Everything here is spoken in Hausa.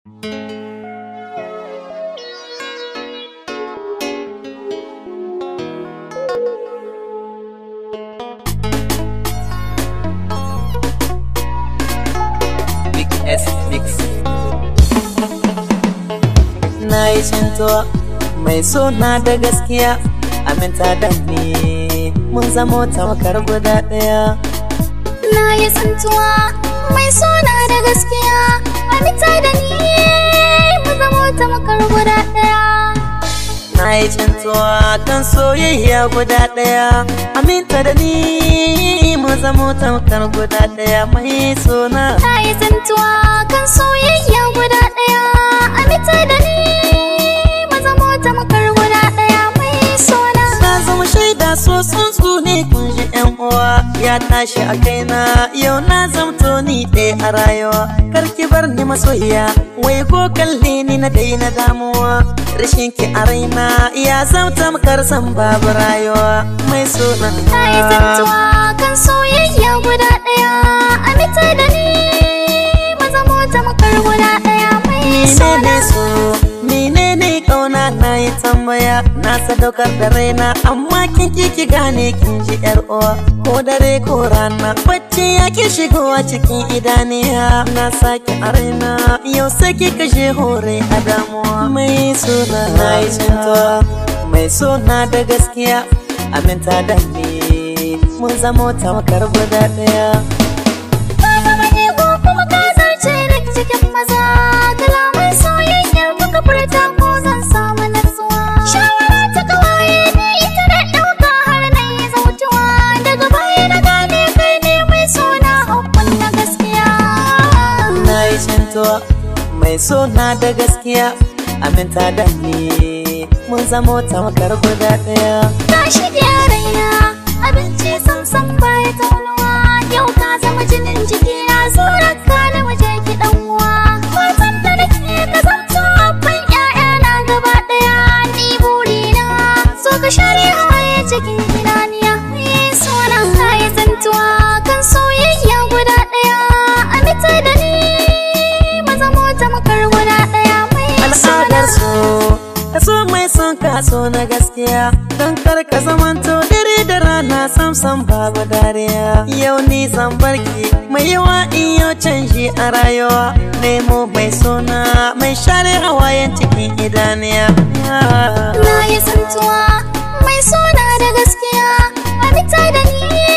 Big S Mix. Na yi cintuwa mai suna da gaskiya aminta da ni mun zamo tamakar guda ɗaya. Na yi tsintuwa mai suna da gaskiya Aminta da ni mu zamo ta makar guda ɗaya Na yi cintuwa kan soyayya guda ɗaya aminta da ni mun zamo tamakar guda ɗaya mai suna. Na yi tsintuwa kan soyayya guda ɗaya Aminta da ni mu zamo ta makar guda ɗaya mai suna Na zama shaida so tsuntsu ne kun ji yan uwa ya tashi a kaina yau na zamto ni ɗaya a rayuwa karki bar ni masoyiya wai ko kalle ni na daina damuwa rashin ki a raina ya zamta makar san babu rayuwa mai suna Na yi tsintuwa kan soyayya guda ɗaya Aminta da ni mu zamo ta makar guda ɗaya mai suna menene so menene kauna na yi tambaya na sadaukar da raina amma kin ki ki gane kin ji yar uwa ko dare ko rana bacci ya ki shigowa cikin idaniya na sake a raina yau sai ki kashe hore a damuwa mai suna na yi cintuwa mai suna da gaskiya aminta da ni mun zamo tamakar guda daya Ka zama ego kuma ka zarce ni cikin maza Kalaman soyayyar muka furta ko zan samu natsuwa Shawara ta kawaye ne ita da ɗauka har na yi zautuwa Daga baya na gane kai ne mai suna hukun na gaskiya na yi cintuwa mai suna da gaskiya aminta da ni mun zamo tamakar guda daya Ka shige raina abinci samsam baya taunuwa Yau ka zama jinin jikina zurar ka na waje ki ɗan uwa Fatan da nake ka zamto abban ƴaƴana gaba ɗaya Ni burina so ka share hawaye cikin idaniya Ni suna ka yi zantuwa kan soyayya guda ɗaya Amita da ni mu zamo tamakar guda ɗaya mai al'adar so ka so mai son ka so na gaskiya don kar ka zamanto dare da rana sam sam babu dariya yau ni zan barki mai yawa in yau canji a rayuwa nemo mai suna mai share hawayen cikin idaniya Na yi santuwa mai suna da gaskiya Amita da ni